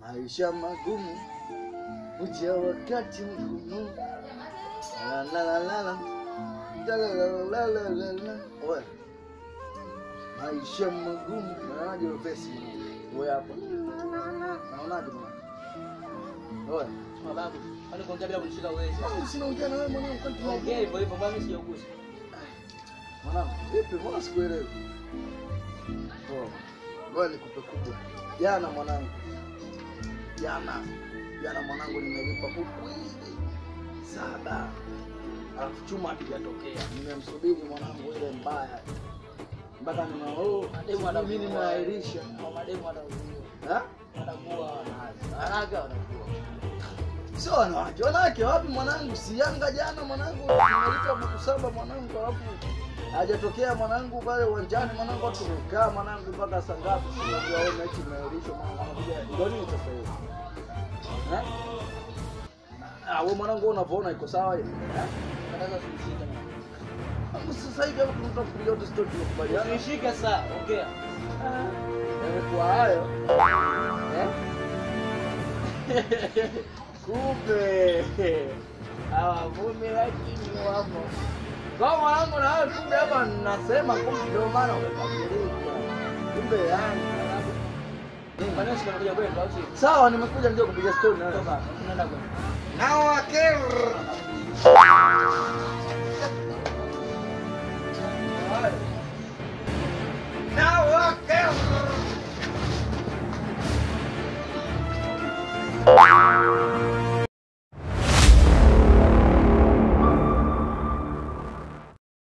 maisha magumu uja wakati mgumu La, la, la, la, la. La, la, la, la, la, la, la. Oe. maisha magumu naonaje wepesi we hapa naonaje mwana Oe. Mababu, kwani kuongea bila kunishika uwezi? Mwanangu, sina ujana na wewe mwanangu kwani tuna- Ongea hivyo hivyo, mbona mimi sijaugusa? Mwanangu, vipi? Mbona sikuelewi? Poa. Ngoja nikupe kubwa. Jana mwanangu, jana jana mwanangu, nimelipa buku hivi saba, alafu chuma hakijatokea. Nimemsubiri mwanangu ile mbaya mpaka nina oh, Mademu sijui mimi wanakuwa. nimeahirisha Kwa mademu wanakuwa. Ha? Wanakuwa wanaanza. Haraka wanakuwa. Sio wanawake, wanawake wapi mwanangu? Si Yanga jana mwanangu, nimelipa buku saba mwanangu, alafu hajatokea mwanangu pale uwanjani mwanangu, watu tumekaa mwanangu mpaka saa ngapi? Sijajua wewe mechi imeahirishwa mwanangu, anakuja ndio nini sasa hiyo? Eh? Ah, wewe mwanangu wewe unavyoona iko sawa hiyo? Eh? Nataka kunishika. Mwanangu, Sasa hivi hapo tunatafutia yote sio tunakubaliana. Unishike saa, ongea. Yamekuwa hayo. Eh? Kumbe hawa mume lakini wapo. Kwa mwanangu na wewe kumbe hapa nasema kumbe ndio maana umekasirika. Kumbe yangu. Kwani sio unakuja kwetu au sio? Sawa nimekuja ndio kupiga story na wewe. Toka, tunaenda kwetu. Na wakero.